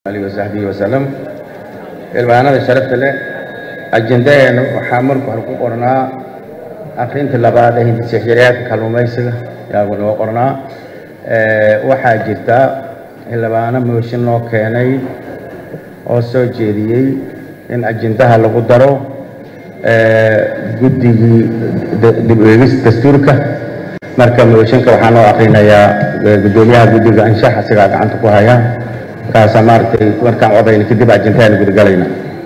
alihi wasaxbihi wasalam ilbaanada sharafta leh ajendaheena waxaa marka hore ku qornaa akrinta labaad ee hindisexyareedka kalluumaysiga yaagu noo qornaa waxaa jirta xildhibaano mooshin loo keenay oo soo jeediyey in ajendaha lagu daro guddigii dib u eegis dastuurka marka mooshinka waxaa noo akrinayaa guddoomiyaha guddiga anshax isagaa gacanta ku haya kaasaa maaragtay markaan codayna kadib ajendahaana gudagalayna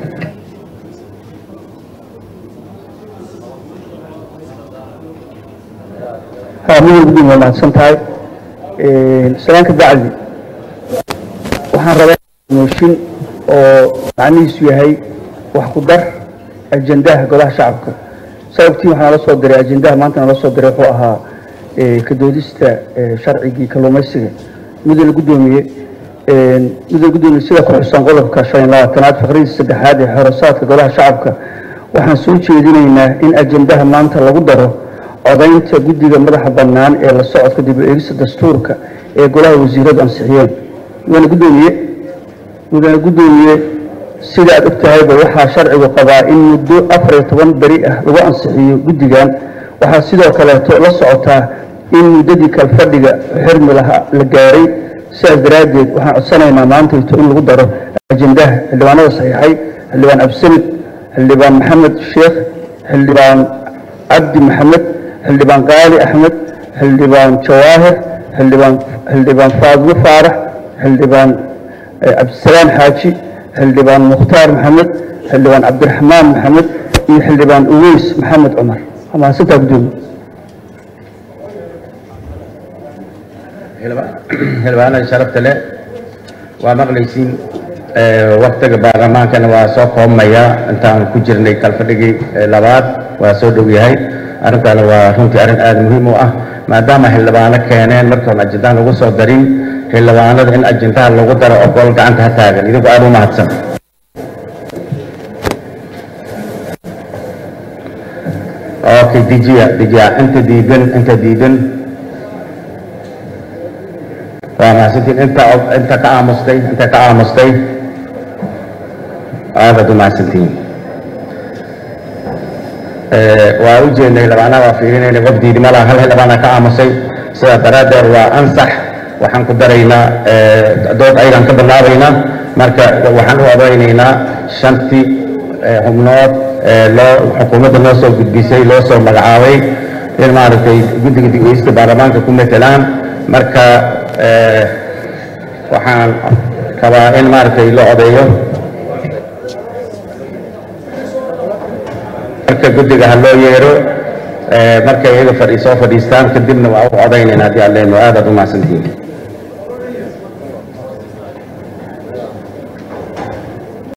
mudan guddiga waa mahadsan tahay salaanka bacdi waxaan rabaa mooshin oo macnihiisu yahay wax ku dar ajendaha golaha shacabka sababtii waxaa nala soo diray ajendaha maanta nala soo diray wuxuu ahaa kadoodista sharcigii kalluumaysiga mudane guddoomiye mudane guddoomiye sida ku xusan qodobka shan iyo labaatanaad faqradiisa saddexaad ee xorosaadka golaha shacabka waxaan soo jeedinaynaa in ajendaha maanta lagu daro codaynta guddiga madaxa bannaan ee la socodka dib u eegista dastuurka ee golaha wasiiradu ansixiyeen mudane guddoomiye mudane guddoomiye sida aad og tahayba waxaa sharcigu qabaa in muddo afar iyo toban beri ah lagu ansixiyo guddigan waxaa sidoo kaleeto la socotaa in muddadii kalfadhiga xirmi laha la gaaray sidaas daraaddeed waxaan codsanaynaa maantayto in lagu daro ajendaha xildhibaanada saxiixay xildhibaan absanid xildhibaan maxamed sheekh xildhibaan cabdi maxamed xildhibaan qaali axmed xildhibaan jawaahir xildhibaan xildhibaan faadimo faarax xildhibaan cabdisalaam xaaji xildhibaan mukhtaar maxamed xildhibaan cabdiraxmaan maxamed iyo xildhibaan uweys maxamed cumar waa mahadsantaa guddoomiye xildhibaanada sharafta leh waa maqlaysiin waktiga baarlamaankana waa soo koobmaya intaan ku jirnay kalfadhigii labaad waa soo dhow yahay arrintaana waa runtii arrin aada muhiim u ah maadaama xildhibaano keeneen markaan ajendaha lagu soo darin xildhibaanada in ajendaha lagu daro ogol gacanta ha taagan idigu aada u mahadsan okay dijiya dijiya inta diidan inta diidan waa mahadsantiin inta inta ka aamustay inta ka aamustay aadaad u mahadsantiin waa u jeednay xildhibaanaha waa fiirinayna qof diidima laha hal xildhibaana ka aamusay sidaa daraaddeed waa ansax waxaan ku daraynaa dood aydan ka bilaabaynaa marka waxaan u odaynaynaa shantii xubnood loo xukuumadda noo soo gudbisay loo soo magacaabay in maaragtay guddiga digeysta baarlamaanka ku metelaan marka waxaan rabaa in maaragtay la odeeyo marka guddiga ha loo yeero markay iyaga fadhi soo fadhiistaan kadibna waa u codaynayna haddii aan leenno aadaad u mahadsantihiin